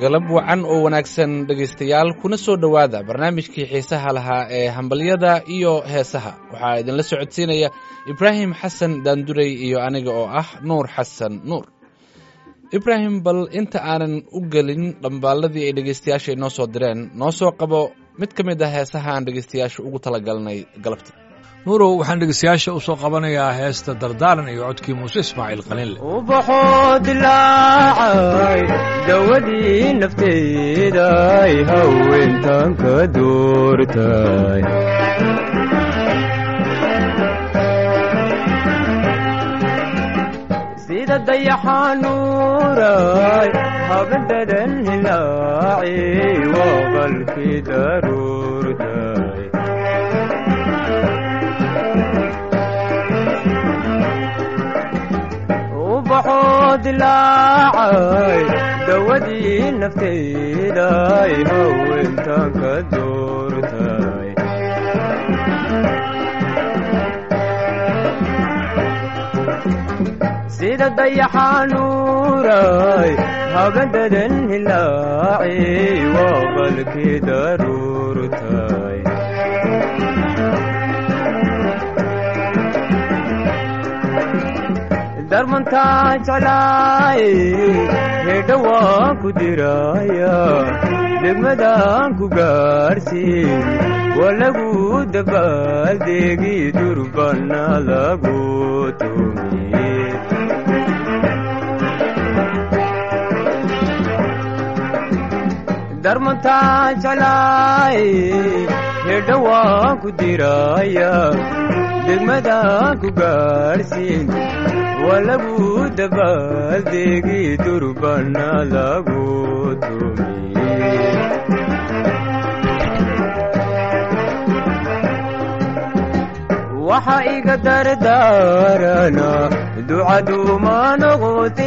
galab wacan oo wanaagsan dhegaystayaal kuna soo dhowaada barnaamijkii xiisaha lahaa ee hambalyada iyo heesaha waxaa idinla socodsiinaya ibraahim xasan daandurey iyo aniga oo ah nuur xasan nuur ibraahim bal inta aanan u gelin dhambaalladii ay dhegaystayaasha inoo soo direen noo soo qabo mid ka mid ah heesaha aan dhegaystayaasha ugu talagalnay galabta nuurow waxaan dhegeystayaasha u soo qabanayaa heesta dardaaran iyo codkii muuse ismaaciil qalinle ubaxoo dilaacay dawadii nafteeday haweentan ka doortay sida dayaxanuuray habadadan hilaaci waa qalkii daruurtay ubaxoo dilaacay dawadii nafteeday haweentan ka doortay sida dayaxanuuray habadadan hilaaci waa qalkii daruurtay darmantaa jeclaay hedha waan ku diraya degmadaan ku gaarhsiin waa lagu dabaaldeegi durbana lagu tumiye darmantaa jeclaay hedha waan ku diraya degmadaan ku gaarhsiin waa lagu dabaaldeegi durbana lagu tumiye waxa iga dardaarana ducaduuma noqote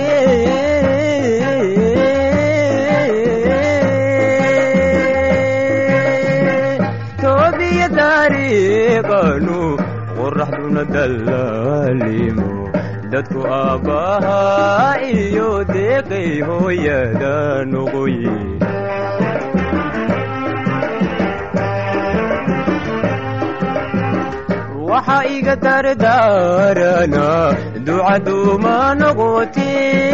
toobiya taariiqanu qoraxduna dallaalimo dadku aabbahaa iyo deeqay hooyada noqoye waxa iga dardaarana ducaduuma noqote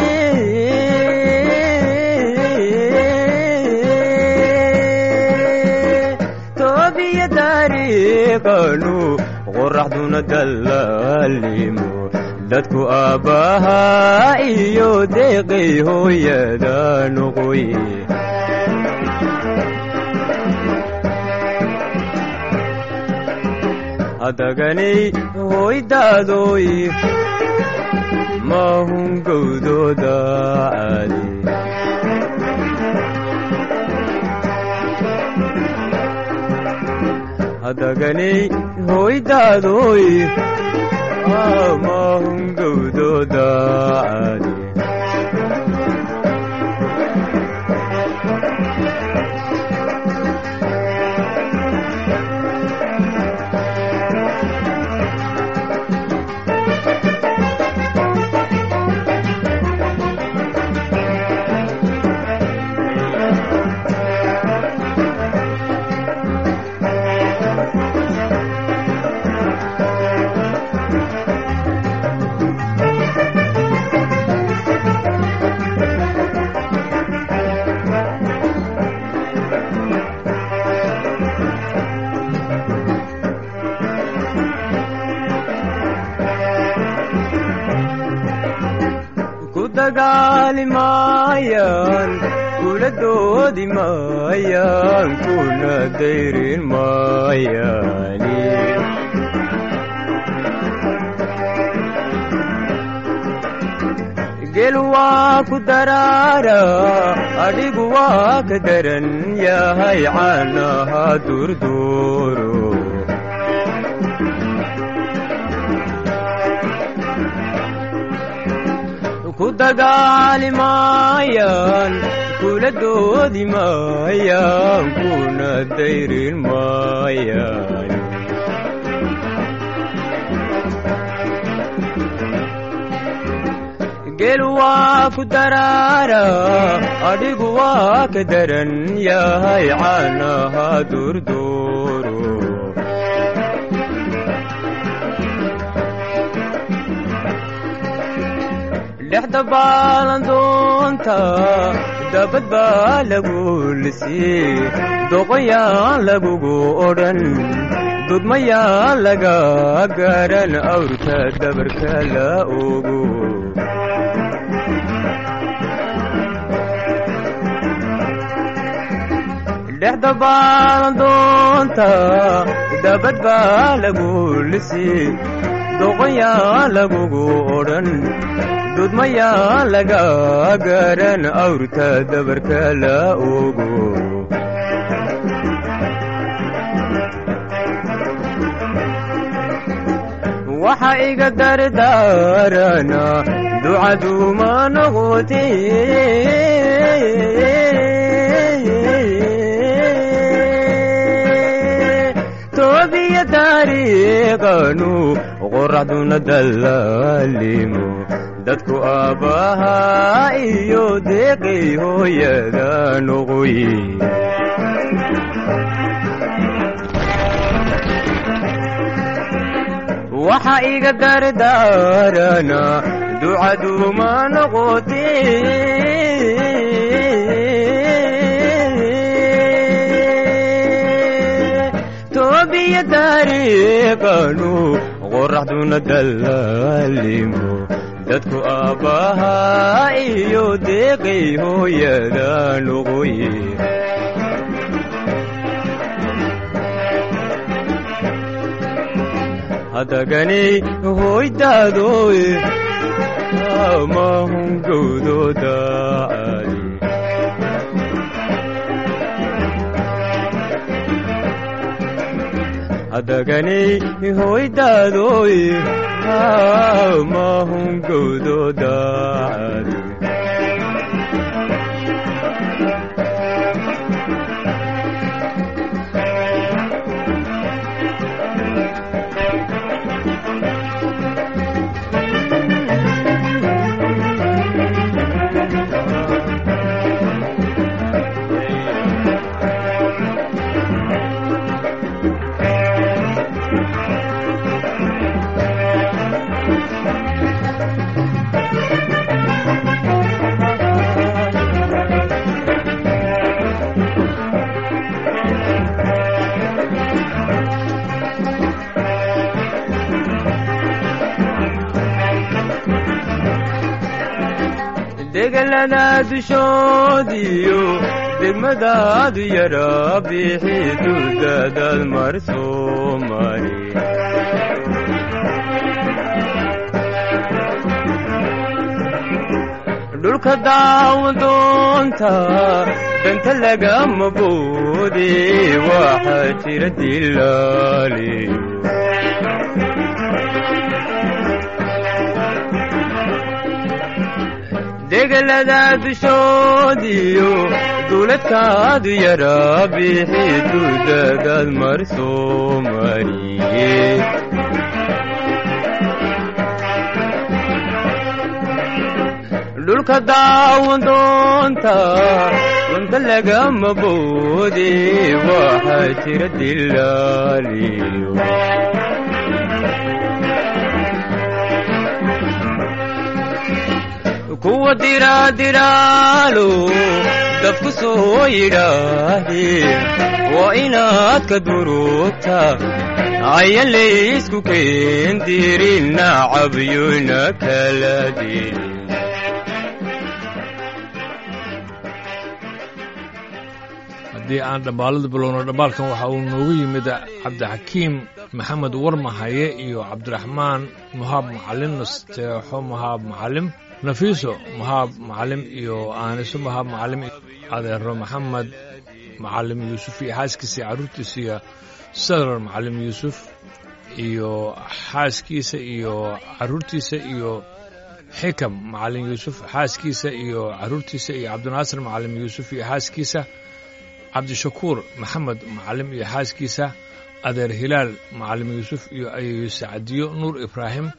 toobiya taariiqanu qoraxduna dallaalimo dadku aabbahaa iyo deeqay hooyada noqoye hadaganay hooydaadoy maahun gowdooda caadi hadaganay hooydaadoy maahun gowdooda caadi dagaali maayaan kula doodi maayaan kuna dayrin maayaani gel waa ku daraara adhigu waa ka daran yahay caanaha durduuro ku dagaali maayaan kula doodi maayaan kuna dayrin maayaan geel waa ku daraara adhigu waa ka daran yahay caanaha durduuro dhexda baalandoonta dabad baa lagu lisii doqoyaan lagugu odhan dudmayaan laga garan awrka dabarka la ogo dhexda baalandoonta dabad baa lagu lisii doqoyaan lagugu odhan dudmayaa laga garan awrta dabarka la ogo waxa iga dardaarana ducaduma noqote toobiya taariiqanu qoraxduna dallaalimo dadku aabbahaa iyo deeqay hooyada noqoy waxa iga dardaarana ducaduma noqote toobiya taariiqanu qoraxduna dallaalimo dadku aabbahaa iyo deeqay hooyada noqoye hadaganay hoydaadoy amahungowdooda caadi hadaganay hoydaadoy amahungowdooda caadi degelada dushoodiyo degmadaadu yara bixi duldadaad mar soo mari dhulka daawadoonta danta lagama boode waxaa jira dilaaliyo degelada dushoodiyo duuladkaadu yara bixi duldadaad mar soo mariye dhulka daawadoonta dunta lagama boode waxaa jira dilaaliyo kuwa diraadiraalo dafku soo yidhaaheen waa inaad ka durugta ayan laysku keendirin nacabyona kala dirin haddii aan dhambaalada bilowno dhambaalkan waxa uu noogu yimid cabdixakiim maxamed warmahaye iyo cabdiraxmaan muhaab macalin nasteexo muhaab macalim nafiiso muhaab macalim iyo aaniso muhaab macalim adeero maxamed macalim yuusuf iyo xaaskiisa iyo carruurtiisa iyo sadrar macalim yuusuf iyo xaaskiisa iyo carruurtiisa iyo xikam macalin yuusuf xaaskiisa iyo carruurtiisa iyo cabdinaasir macalim yuusuf iyo xaaskiisa cabdishakuur maxamed macalim iyo xaaskiisa adeer hilaal macalim yuusuf iyo ayeyo sacdiyo nuur ibraahim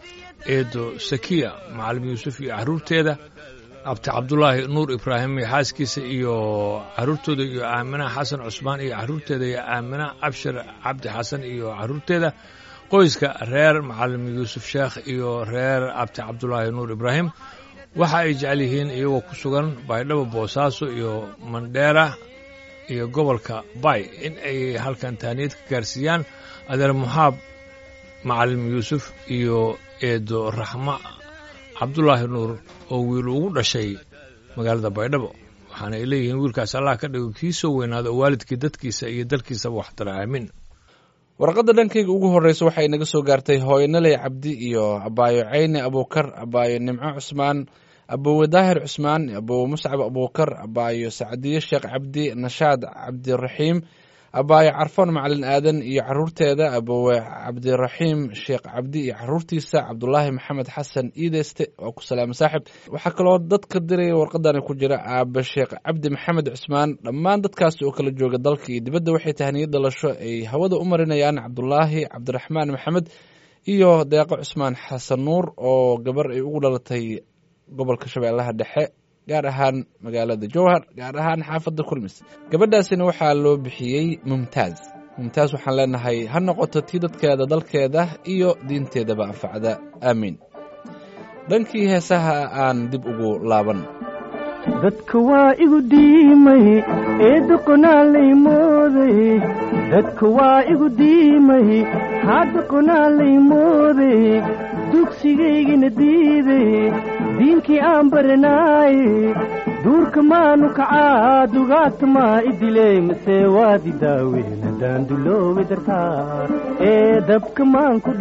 eedo sakiya macalim yuusuf iyo carruurteeda abti cabdulaahi nuur ibraahim iyo xaaskiisa iyo carruurtooda iyo aamina xasan cusmaan iyo carruurteeda iyo aamina abshir cabdi xasan iyo carruurteeda qoyska reer macalim yuusuf sheekh iyo reer abti cabdulaahi nuur ibraahim waxa ay jecel yihiin iyagoo ku sugan baydhabo boosaaso iyo mandheera iyo gobolka bay in ay halkan taaniyad ka gaarsiiyaan adeer muxaab macalim yuusuf iyo eedo raxma cabdulaahi nuur oo wiil ugu dhashay magaalada baydhabo waxaana ay leeyihiin wiilkaas allah ka dhigo kii soo weynaada oo waalidkii dadkiisa iyo dalkiisaba waxtara aamin warqadda dhankayga ugu horreysa waxay naga soo gaartay hooyanaley cabdi iyo abaayo cayne abuukar abaayo nimco cusmaan abowe daahir cusmaan abowe muscab abuukar abaayo sacdiye sheekh cabdi nashaad cabdiraxiim abaayo carfoon macalin aadan iyo caruurteeda abowe cabdiraxiim sheekh cabdi iyo caruurtiisa cabdulaahi maxamed xasan iideyste waa ku salaama saaxib waxaa kaloo dadka diraya warqadani ku jira aabe sheekh cabdi maxamed cusmaan dhammaan dadkaas oo kala jooga dalka iyo dibadda waxay tahniyad dhalasho ay hawada u marinayaan cabdulaahi cabdiraxmaan maxamed iyo deeqo cusmaan xasan nuur oo gabar ay ugu dhalatay gobolka shabeellaha dhexe gaar ahaan magaalada jowhar gaar ahaan xaafadda kulmis gabadhaasina waxaa loo bixiyey mumtaaz mumtaaz waxaan leenahay ha noqoto tii dadkeeda dalkeeda iyo diinteedaba anfacda aamiin dhankii heesaha aan dib ugu laaban dadka waa igu diimay ee doqonaalay mooday dadka waa igu diimay haa doqonaalay mooday dugsigaygina diiday diinkii aan baranaaye duurka maanu kacaa dugaagta maa idiley mase waadi daaween haddaan duloobi dartaa ee dabka maan ku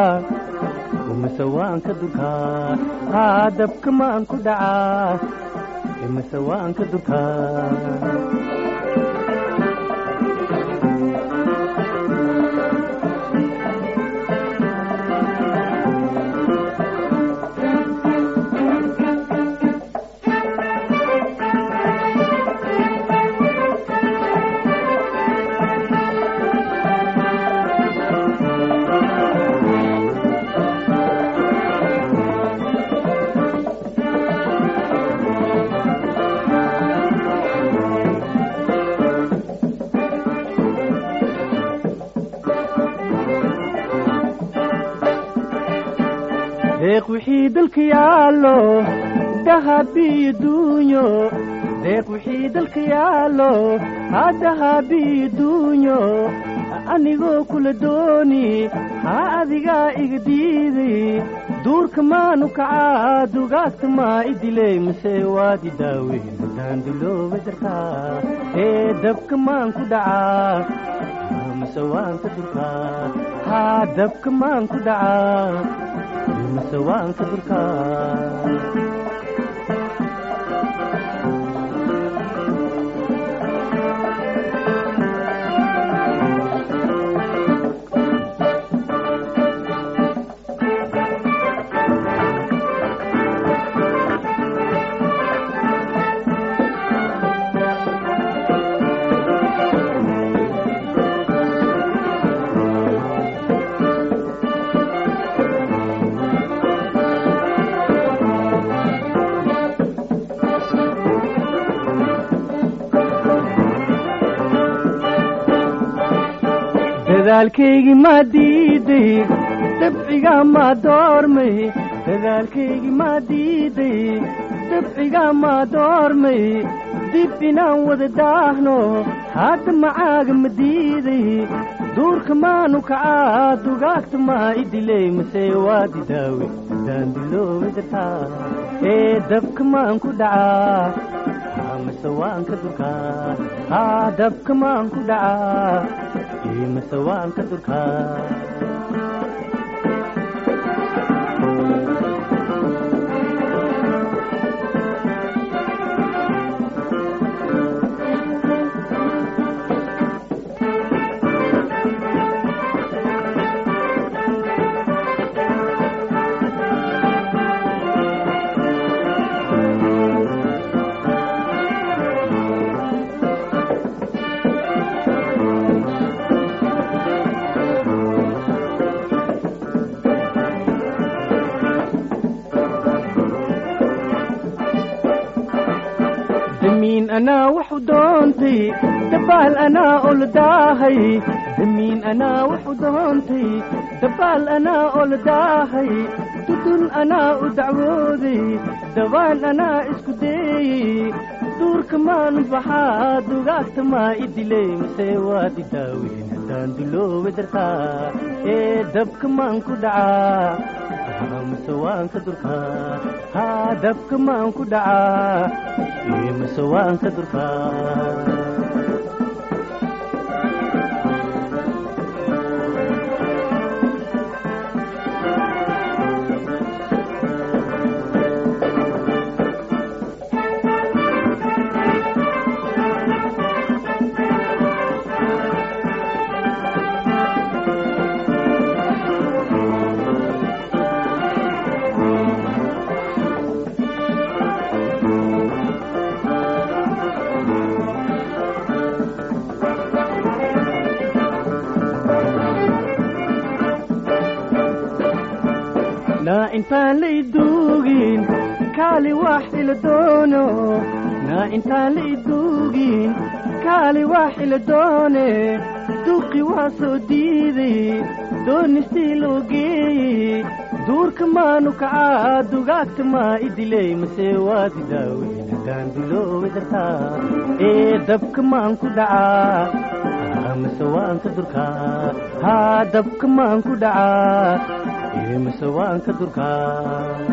dhacaa mase waan ka durkaa haa dabka maan ku dhacaa mase waan ka durkaa deeq wixii dalka yaallo dahabiyo duunyo deeq wixii dalka yaallo haa dahabiyo duunyo anigoo kula dooni haa adigaa iga diiday duurka maanu kacaa dugaagta maa idiley mase waadi daaweyn haddaan dulooba dartaa ee dabka maan ku dhacaa mase waan ka durkaa haa dabka maan ku dhacaa mase waan ka durkaa dadaalkaygii maa diiday dabcigaa maa doormay dadaalkaygii maa diiday dabcigaa maa doormay dib inaan wada daahno hadda macaaga ma diiday duurka maanu kacaa dugaagta maa idiley mase waadi daawe haddaan duloobi dartaa ee dabka maan ku dhacaa mase waan ka durkaa haa dabka maan ku dhacaa mase waan ka durkaa anaa waxu doontay dabaal anaa oladaahay damiin anaa waxu doontay dabaal anaa oladaahay dudun anaa u dacwooday dabaan anaa isku deeyey duurka maanu baxaa dugaagta maa i dilay mase waad i daaweyn haddaan duloowe dartaa ee dabka maan ku dhacaa mase waan ka durkaa haa dabka maan ku dhacaa ee mase waan ka durkaa naa intaan lay duugin kaali wax ila doono naa intaan lay duugin kaali wax ila doone duqi waa soo diiday doonistii loo geeyey duurka maanu kacaa dugaagta maa i dilay mase waad i daaweyn haddaan duloowe dartaa ee dabka maan ku dhacaa mase waan ka durkaa haa dabka maan ku dhacaa ee mase waan ka durkaa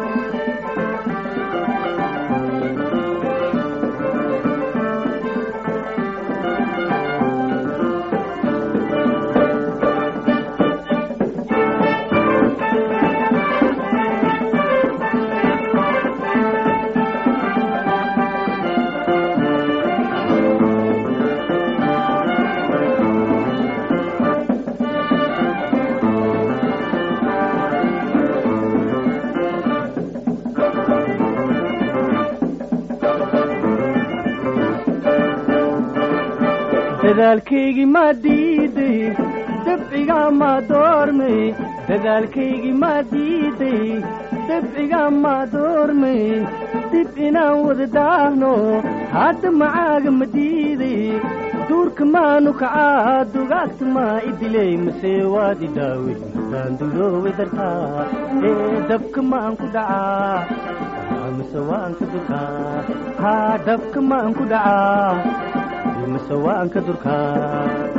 dadaalkaygii maa diiday dabcigaa maa doormay dadaalkaygii maa diiday dabcigaa maa doormay dib inaan wada daahno hadda macaaga ma diiday duurka maanu kacaa dugaagta maa i dilay mase waad i daawey haddaan duloowe dartaa ee dabka maan ku dhacaa mase waan ka durkaa haa dabka maan ku dhacaa mase waan ka durkaa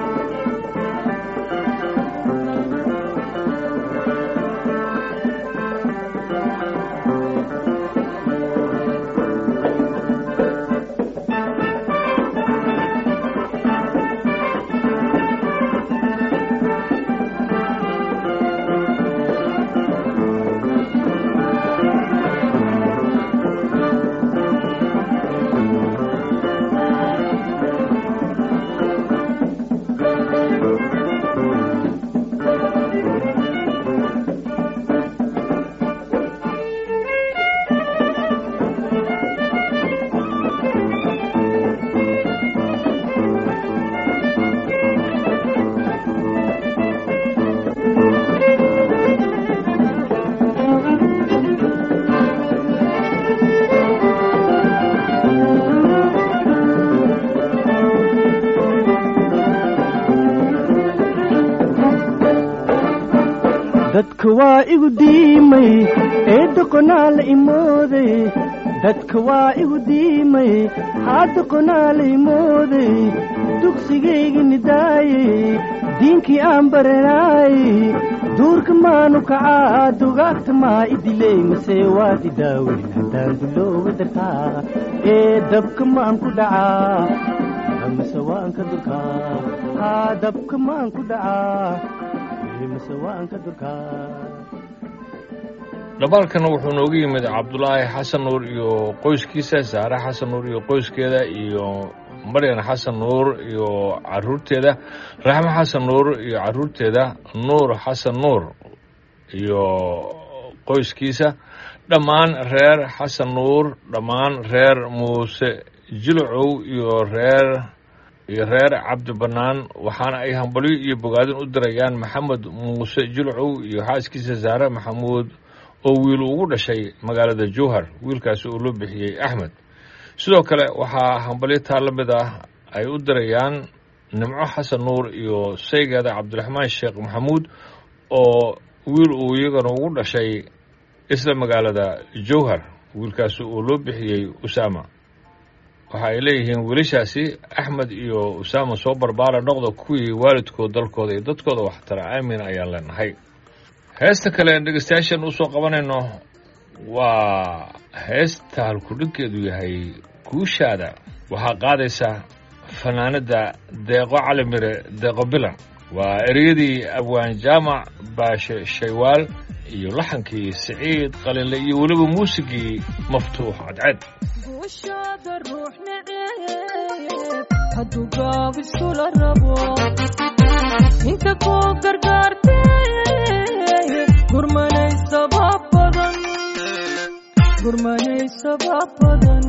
dadka waa igu diimay ee doqonaa la imooday dadka waa igu diimay haa doqonaa la imooday dugsigaygi nidaayey diinkii aan baranaayey duurka maanu kacaa dugaagta maa i dilay mase waad i daaweyn haddaan duloowe dartaa ee dabka maan ku dhacaa mase waan ka durkaa haa dabka maan ku dhacaa mase waan ka durkaa dhabaalkana wuxuu noogu yimid cabdulaahi xasan nuur iyo qoyskiisa saare xasan nuur iyo qoyskeeda iyo maryan xasan nuur iyo caruurteeda raxmo xasan nuur iyo caruurteeda nuur xasan nuur iyo qoyskiisa dhammaan reer xasan nuur dhammaan reer muuse jilcow iyo reer iyo reer cabdi bannaan waxaana ay hambalyo iyo bogaadin u dirayaan maxamed muuse jilcow iyo xaaskiisa saare maxamuud oo wiil ugu dhashay magaalada jowhar wiilkaasi oo loo bixiyey axmed sidoo kale waxaa hambalyo taa la mid ah ay u dirayaan nimco xasan nuur iyo saygeeda cabdiraxmaan sheekh maxamuud oo wiil uu iyagana ugu dhashay isla magaalada jowhar wiilkaasi uu loo bixiyey usaama waxa ay leeyihiin wiilashaasi axmed iyo usaama soo barbaara noqda kuwii waalidkood dalkooda iyo dadkooda waxtara aamin ayaan leenahay heesta kale en dhegeystayaashan usoo qabanayno waa heesta halkudhinkeedu yahay guushaada waxaa qaadaysa fanaanadda deeqo calimire deeqo bilan waa ereyadii abwaan jaamac baashe shaywaal iyo laxankii siciid qalinle iyo weliba muusigii maftuux cadceed guushaada ruux naceeb hadduu gaab iskula rabo inta kuu gargaartee gurmanay sabab badan gurmanay sabab badan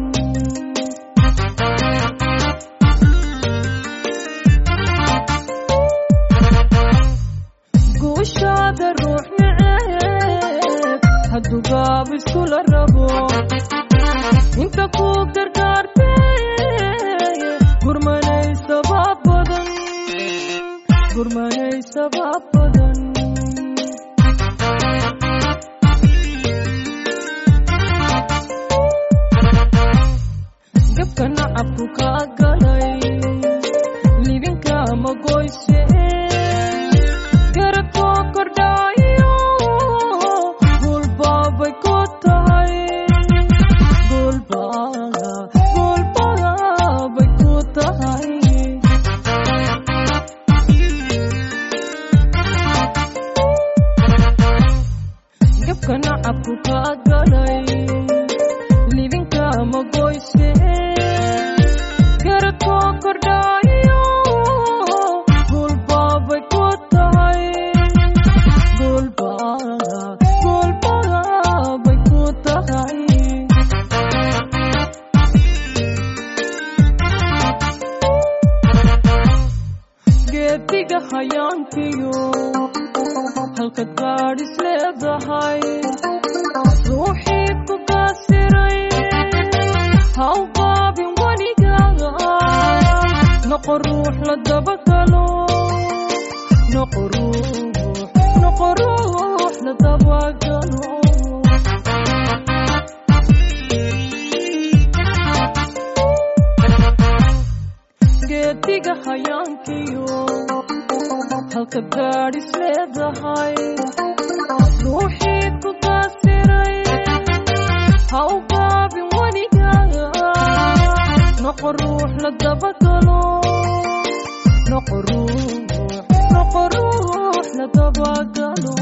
guushaada ruux naceeb hadduu gaab iskula rabo inta kuu gargaartee gurmanay sabab badan gurmanay sabab badan gabka nacabku kaa galay libinka ma goyse garabkoo kordhaayo gulbaabay ku tahay gulbaa gulbaabay ku tahay gabka nacabku kaa galay libinka ma goyse garabkoo kordhaayo gulbaabay ku tahay gulbaa gulbaabay ku tahay geediga hayaankiyo halka gaadhis leedahay ruuxii ku kaasiray haw qaabin weligaga noqo ruux la dabagalo noqo ruux noqo ruux la dabagalo geediga hayaankiyo halka gaadhis leedahay ruuxii ku kaasiray haw qaabin weligaga noqo ruux la dabagalo noqo ruux noqo ruux la dabagalo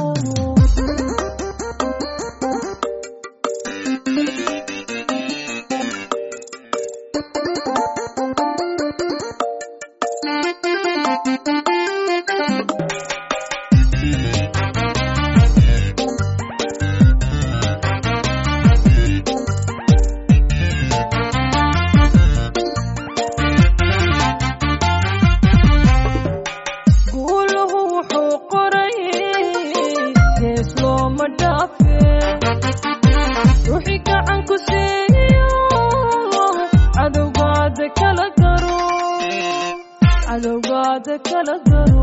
guuluhu wuxuu qoray gees looma dhaafe ruuxii gacan ku siiyo cadowgaada kala garo cadowgaada kala garo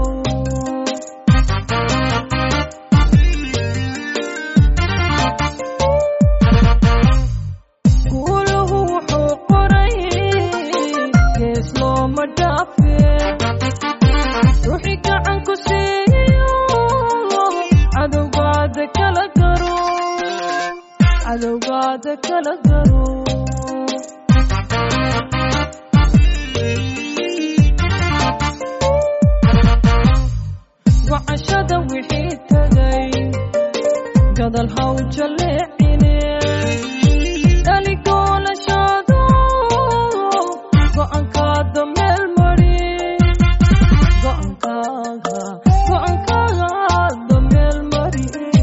guuluhu wuxuu qoray gees looma dhaafe ruuxii gacan ku siiyo cadowgaada kala garo cadowgaada kala garo wacashada wixii tagay gadal haw jaleecine dhaligoolashaado go'aankaada meel mari go'aankaaga go'aankaaga meel mari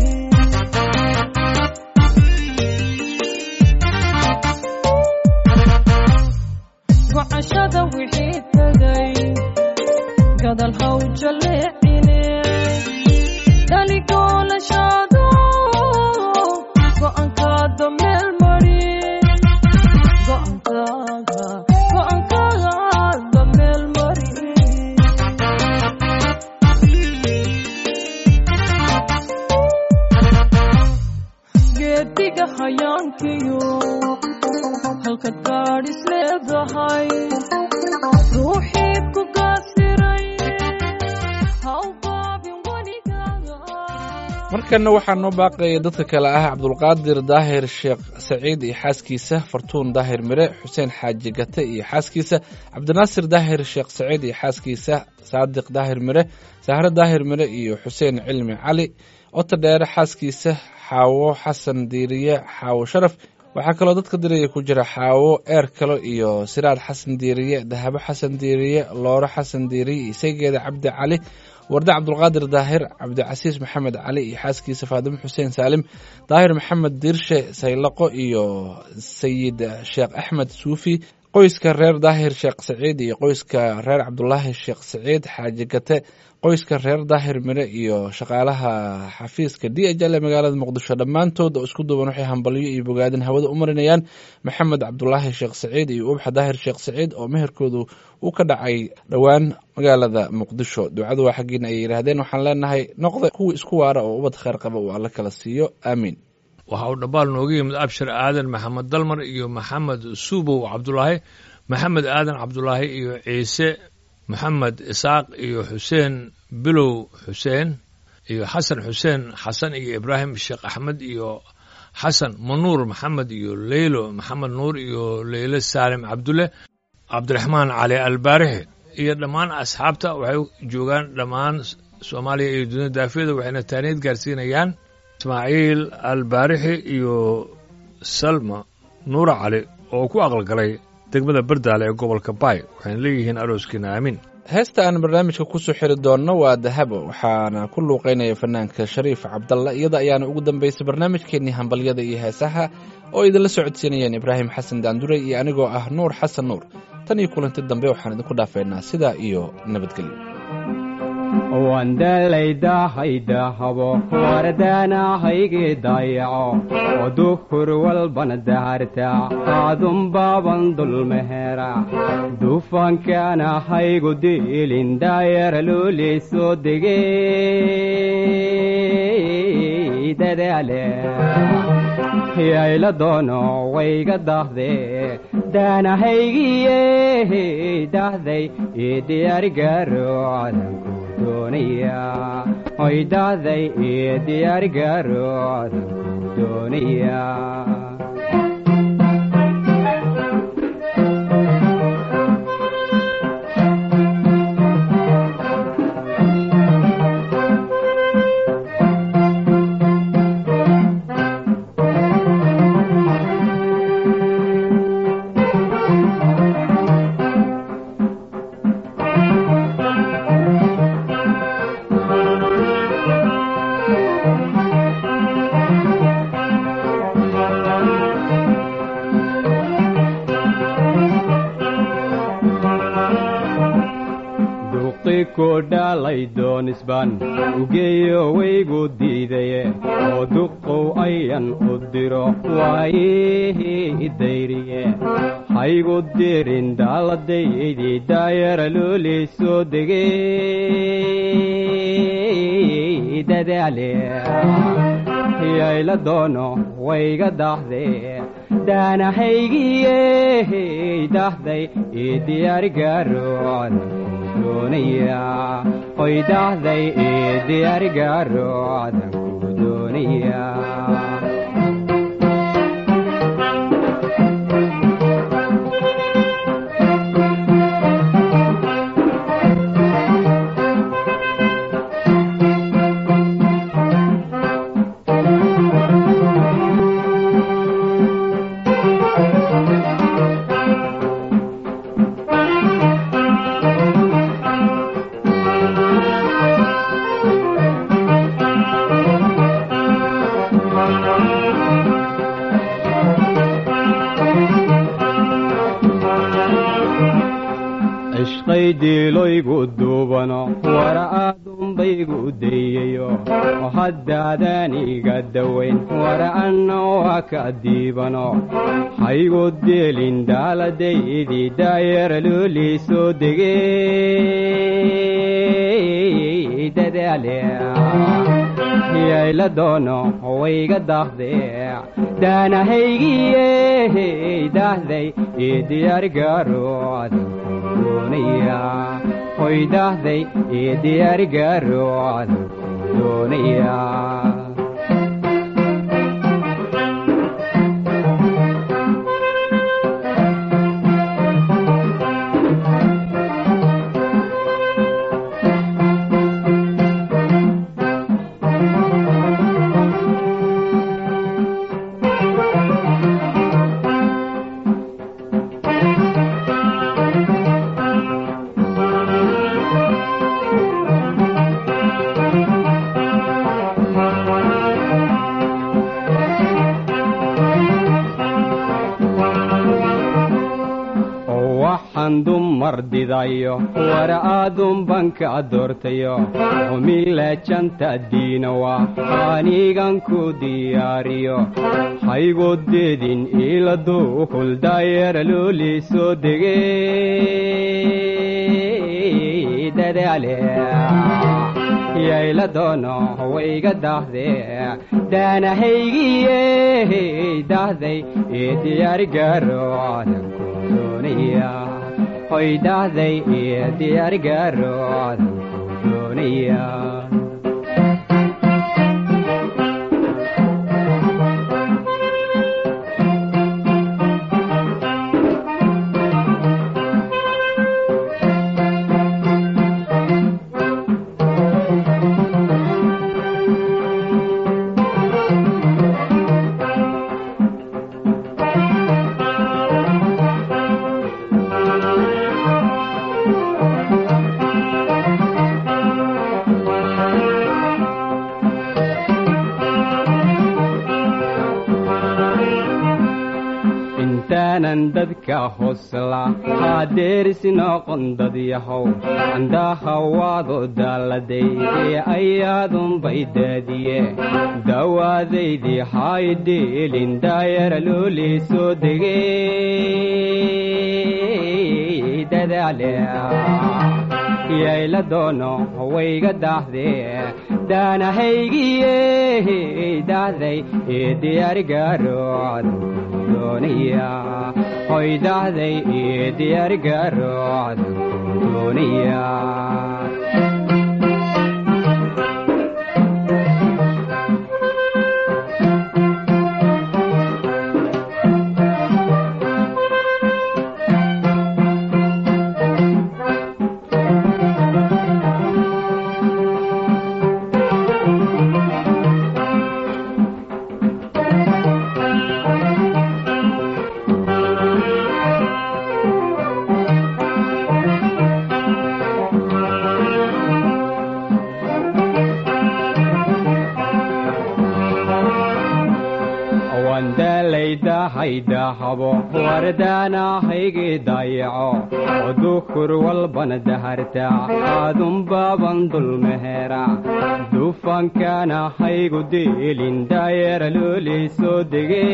wacashada wixii tagay gadal haw jaleecine dhaligoolashaado go'aankaada meel mari go'aankaaga damalkiyo halkad gaadhis leedahay ruuxii ku gaasiray ha u baabin weligaaga markanna waxaa noo baaqaya dadka kale ah cabdulqaadir daahir sheekh saciid iyo xaaskiisa fartuun daahir mire xuseen xaaji gate iyo xaaskiisa cabdinaasir daahir sheekh saciid iyo xaaskiisa saadiq daahir mire sahre daahir mire iyo xuseen cilmi cali ota dheere xaaskiisa xaawo xasan diiriye xaawo sharaf waxaa kaloo dadka diraya ku jira xaawo eer kalo iyo siraad xasan diiriye dahabo xasan diiriye looro xasan diiriye isageeda cabdi cali warde cabdulqaadir daahir cabdicasiis maxamed cali iyo xaaskiisa faadimo xuseen saalim daahir maxamed diirshe saylaqo iyo sayid sheekh axmed suufi qoyska reer daahir sheekh saciid iyo qoyska reer cabdulaahi sheekh saciid xaaji gate qoyska reer daahir mire iyo shaqaalaha xafiiska d h l ee magaalada muqdisho dhammaantood oo isku duuban waxay hambalyo iyo bogaadin hawada u marinayaan maxamed cabdulaahi sheekh saciid iyo ubaxa daahir sheekh saciid oo meherkoodu uu ka dhacay dhowaan magaalada muqdisho ducadu waa xaggiina ay yidhaahdeen waxaan leenahay noqda kuwii isku waara oo ubad kheyr qaba uu alla kala siiyo aamiin waxa uu dhambaal nooga yimid abshir aadan maxamed dalmar iyo maxamed suubow cabdulaahi maxamed aadan cabdulaahi iyo ciise maxamed isaaq iyo xuseen bilow xuseen iyo xasan xuseen xasan iyo ibraahim sheekh axmed iyo xasan manuur maxamed iyo leylo maxamed nuur iyo leyle saalim cabdulle cabdiraxmaan cali albaarixi iyo dhammaan asxaabta waxay joogaan dhammaan soomaaliya iyo dunida daafiyada waxayna taaniid gaarsiinayaan ismaaciil albaarixi iyo salma nuura cali oo ku aqalgalay degmada bardaale ee gobolka baay waxayna leeyihiin arooskiina aamin heesta aan barnaamijka kusoo xiri doonno waa dahabo waxaana ku luuqeynaya fanaanka shariif cabdalla iyada ayaana ugu dambaysay barnaamijkeennii hambalyada iyo heesaha oo idinla socodsiinayeen ibraahim xasan daanduray iyo anigoo ah nuur xasan nuur tan iyo kulanti dambe waxaan idinku dhaafaynaa sidaa iyo nabadgelyo wandalaydahaydaahabo wardaanahaygi dayaco oo duhur walbana daharta aadun baaban dulmehera dufankaana haygu diilin daayara luulii soo degey dadaale yayla doono wayga dahde daanahaygiye dahday ii diyaarigaro cadanku doonaya oy dahday ii diyaarigaro cadanku doonaya duqi ku dhalay doonisban ugeeyo waygu diidaye oo duqow ayan u diro waayihii dayriye haygu dirin daaladaydii daayara loolii soo degey dadaale yayla doono wayga dahde daanahaygiye dahday ii diyaarigaro cadanku doonaya oy dahday ii diyaarigaro cadanku doonaya cishqay diiloygu duubano wara aadunbaygu dayayo oo haddaadan iga dawayn wara anna waa ka diibano haygu dielin daaladaydii daayara loolii soo degey dadaale yayla doono wayga daahde daanahaygiye daahday ii diyaargaaro adanku doonaya hoy daahday ii diyaargaaro adanku doonaya waxaan dumar didayo wara aadun banka doortayo humilajanta diinawa anigan ku diyaariyo haygodeedin iladu huldayera looli soo dege dadaale yayla doono wayga daahde daanahaygiye daahday ee diyaargaaro adanku doonaya hoy daahday ee diyaargaaro adanku doonaya intaanan dadka hosla haadeerisi noqon dad yahow andaha waado daaladay ee ayaadunbay daadiye dawaadaydii haydhiilin daayara looli soo dege dadaale yayla doono wayga daahde daanahaygiye daahday ee diyaargaaro adanku doonaya hoy daahday ee diyaargaaro adanku doonaya wandaalaydahaydaahabo wardaanahaygi dayaco odukur walbana daharta aadunbaaban dulmeheera dufankana haygu diilin daayara looli soo dege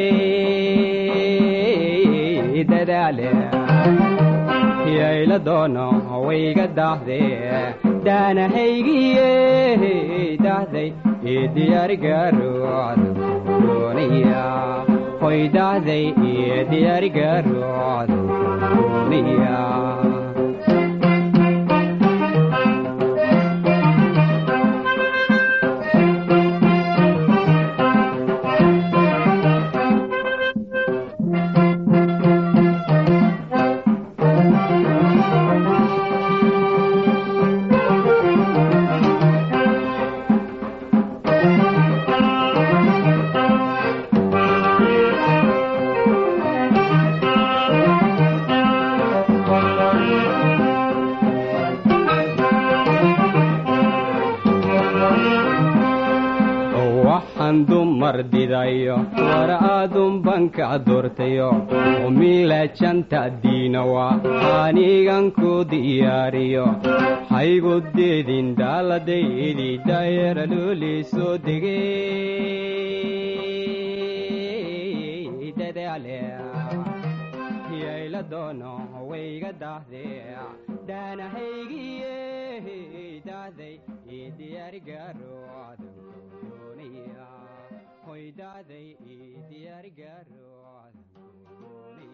dadaale yayla doono wayga daahde daanahaygiye daahday ee diyaargaaro adanku doonaya hoy daahday ee diyaargaaro adanku doonaya waxaan dumar didayo war aadun banka doortayo humilajanta diinawa anigan ku diyaariyo haygodeedin daaladeydii daayara looli soo dege dadaale yayla doono wayga daahde daanahaygiye daahday diyaargaaro adanku doonaya hoydacday ii diyaargaaro adanku doonaya